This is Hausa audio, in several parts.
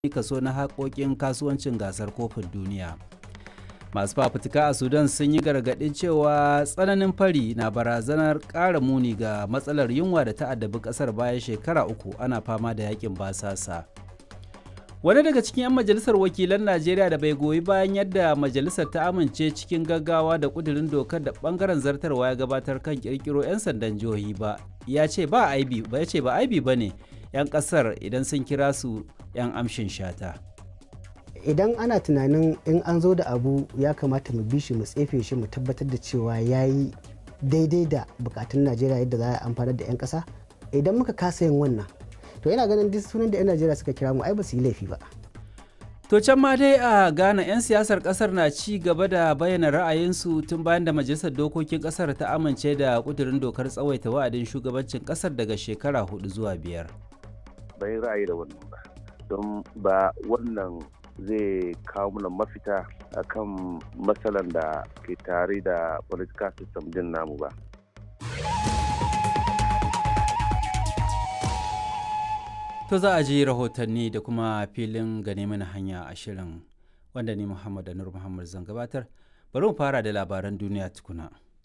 kaso na haƙoƙin kasuwancin gasar kofin duniya masu fafutuka a sudan sun yi gargaɗin cewa tsananin fari na barazanar ƙara muni ga matsalar yunwa da ta addabi ƙasar bayan shekara uku ana fama da yakin basasa wani daga cikin 'yan majalisar wakilan najeriya da bai goyi bayan yadda majalisar ta amince cikin gaggawa da kudirin dokar da bangaren zartarwa ya gabatar kan kirkiro 'yan sandan jihohi ba ya ce ba aibi ba ya ce ba aibi ba ne 'yan kasar idan sun kira su 'yan amshin shata idan ana tunanin in an zo da abu ya kamata mu bi shi mu tsefe shi mu tabbatar da cewa ya yi daidai da bukatun najeriya yadda za a amfanar da 'yan kasa idan muka kasa yin wannan to yana ganin duk sunan da 'yan najeriya suka kira mu ai ba su yi laifi ba To can ma dai a Ghana 'yan siyasar kasar na ci gaba da bayyana ra'ayinsu tun bayan da majalisar dokokin kasar ta amince da kudurin dokar tsawaita wa'adin shugabancin kasar daga shekara hudu zuwa biyar. Bai ra'ayi da wannan ba, don ba wannan zai kawo mana mafita akan matsalan da ke tare da political system din namu ba. To za a ji rahotanni da kuma filin gane mana hanya a shirin wanda ni Muhammad Anur Muhammad zan gabatar. Bari mu fara da labaran duniya tukuna.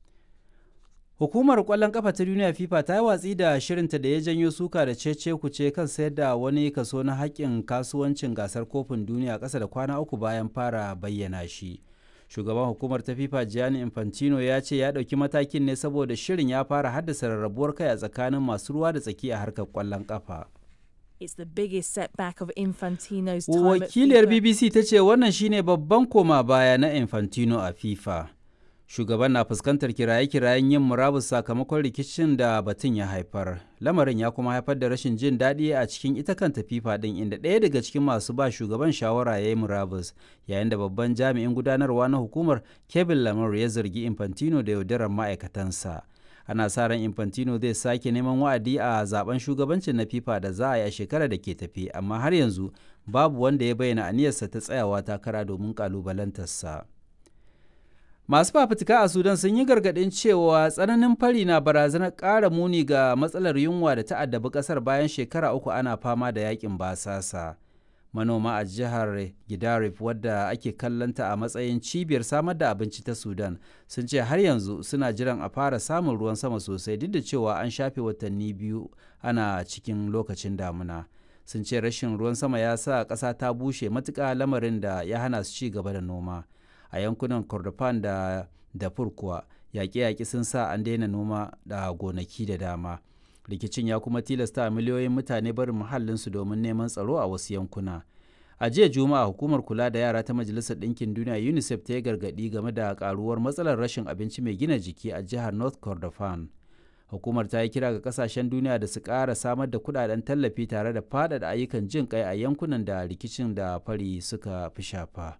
Hukumar kwallon kafa ta duniya FIFA ta yi watsi da shirinta da ya janyo suka da cece kuce kan sayar da wani kaso na haƙƙin kasuwancin gasar kofin duniya ƙasa da kwana uku bayan fara bayyana shi. Shugaban hukumar ta FIFA Gianni Infantino ya ce ya ɗauki matakin ne saboda shirin ya fara haddasa rarrabuwar kai a tsakanin masu ruwa da tsaki a harkar kwallon kafa. It's the biggest setback of Infantino's time Wakiliyar at FIFA. BBC ta ce wannan shine babban koma baya na Infantino a FIFA. Shugaban na fuskantar kiraye-kirayen yin murabus sakamakon rikicin da batun ya haifar. Lamarin ya kuma haifar da rashin jin daɗi a cikin ita kanta FIFA ɗin inda ɗaya daga cikin masu ba shugaban shawara ya yi murabus yayin da babban jami'in gudanarwa na hukumar Kevin Lamar ya zargi Infantino da yaudarar ma'aikatansa. ana sa ran infantino zai sake neman wa'adi a zaben shugabancin na fifa da za a yi a shekarar da ke tafi amma har yanzu babu wanda ya bayyana aniyarsa ta tsayawa takara domin kalubalantarsa masu fafutuka a sudan sun yi gargaɗin cewa tsananin fari na barazanar ƙara muni ga matsalar yunwa da ta addabi ƙasar bayan shekara uku ana fama da yakin basasa manoma a jihar Gidarif wadda ake kallanta a matsayin cibiyar samar da abinci ta Sudan sun ce har yanzu suna jiran a fara samun ruwan sama sosai duk da cewa an shafe watanni biyu ana cikin lokacin damuna. Sun ce rashin ruwan sama ya sa ƙasa ta bushe matuƙa lamarin da ya hana su ci gaba da noma. A yankunan Kordofan da Darfur kuwa yaƙe-yaƙe sun sa an daina noma da gonaki da dama. rikicin ya kuma tilasta miliyoyin mutane barin muhallinsu domin neman tsaro a wasu yankuna a jiya juma'a hukumar kula da yara ta majalisar ɗinkin duniya unicef ta yi gargaɗi game da karuwar matsalar rashin abinci mai gina jiki a jihar north kordofan hukumar ta yi kira ga kasashen duniya da su ƙara samar da kudaden tallafi tare da faɗaɗa ayyukan jin kai a yankunan da rikicin da fari suka fi shafa.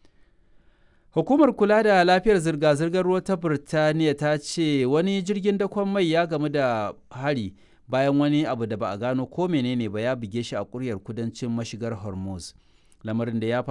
Hukumar kula da lafiyar zirga-zirgar ruwa ta Birtaniya ta ce wani jirgin dakon mai ya gamu da hari bayan wani abu da ba a gano ko menene ba ya buge shi a kuryar kudancin mashigar Hormuz. Lamarin da ya